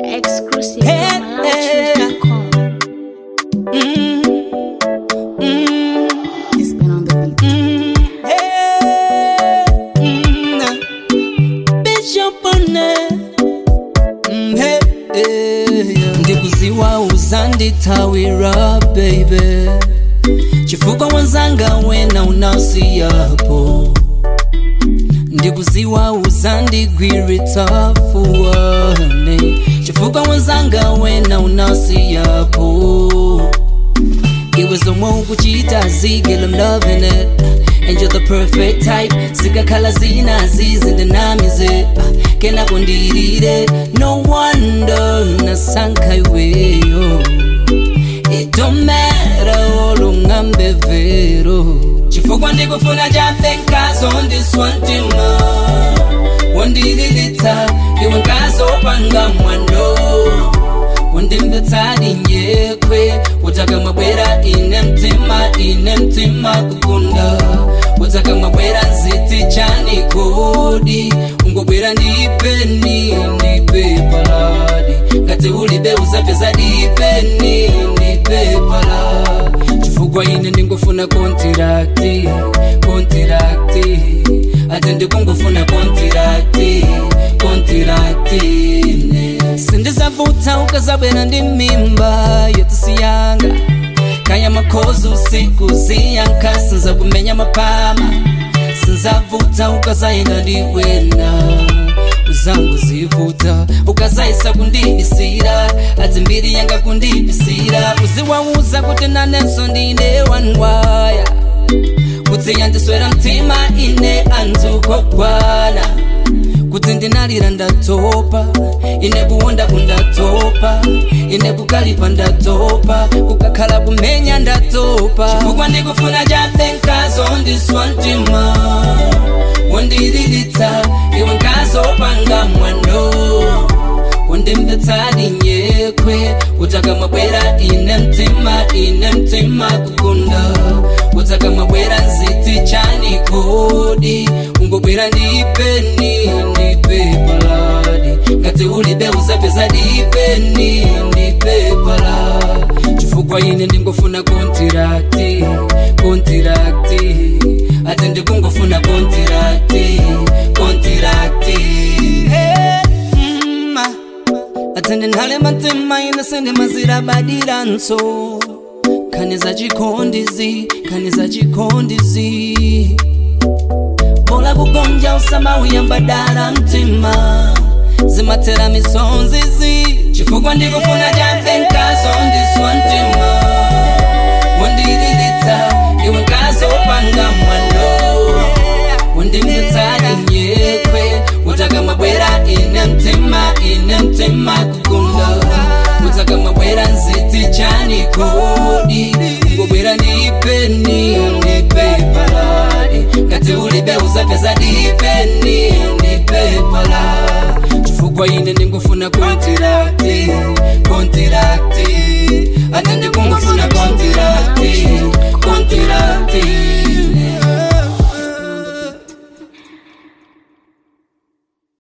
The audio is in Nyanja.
Exclusive Hey, from hey. MalawiChoose.com. Mm, mm, It's been on the beat. mm, hey, mm, Bishop One. Mm, hey, hey, yeah. ndikuziwa uzandithawira baby chifukwa wanzanga wena unasiyapo ndikuziwa uzandigwiritsa fuwane chifukwa wanzanga wena unasiyapo iwe zomwe ukuchita zigel I'm loving it and you're the perfect type zikakhala zinazi zindanamize kena kondirire no wonder nasankha iweyo It don't matter olungambe vero chifukwa ndikufuna chape nkazo ndiswantima wondililitsa iwe nkazo panga mwano wondimvetsadi nyekwe utaka mabwera ine mtima ine mtima kukunda utaka mabwera nziti chani kodi ungobwera ndipeni ndipe paladi ngati ulibe uzapeza dipeni ndipe pala chifukwa ine ndingofuna kontirakti kontirakti ati ndikungofuna kontirakti kontirakti ne sindizavuta ukazabwera ndi mimba yotisiyanga kaya makhozi usiku ziyanka sinza kumenya mapama sinzavuta ukazayenda ndiwena uzangu zivuta ukazayisa kundibisira ati mbiri yanga kundibisira uziwauza kuti nanenso ndine wanwaya kuti yandiswera mtima ine anzukogwana kuti ndinalira ndatopa ine kuwonda kundatopa ine kukalipa ndatopa kukakhala kumenya ndatopa chifukwa ndikufuna chape nkazo ndiswa mtima wondililitsa iwe nkazo panga mwano wondimvetsadi nyekwe utaka mabwera ine mtima ine mtima kukunda utaka mabwera nziti chani kodi ungobwera ndipeni ndipe paladi ngati ulibe uzapeza dipeni ndipe pala chifukwa ine ndingofuna kontirakti kontirakti ati ndikungofuna kontirakti kontirakti hey, mm, atende nhale matima ine sende mazira badiranso khani za chikhondizi khani za chikhondizi bola kugonja usama uyambadala mtima zimathera misonzizi chifukwa ndikufuna chape nkazo ndiswa mtima wondililitsa iwe nkazo panga mwano wondimvetsadi nyekwe utaka mabwera ine mtima ine mtima kukunda utaka mabwera nziti chani kodi ngobwera ndipeni ndipe paladi ngati ulibe uzapeza dipeni ndipe pala chifukwa ine ndingofuna kontirakti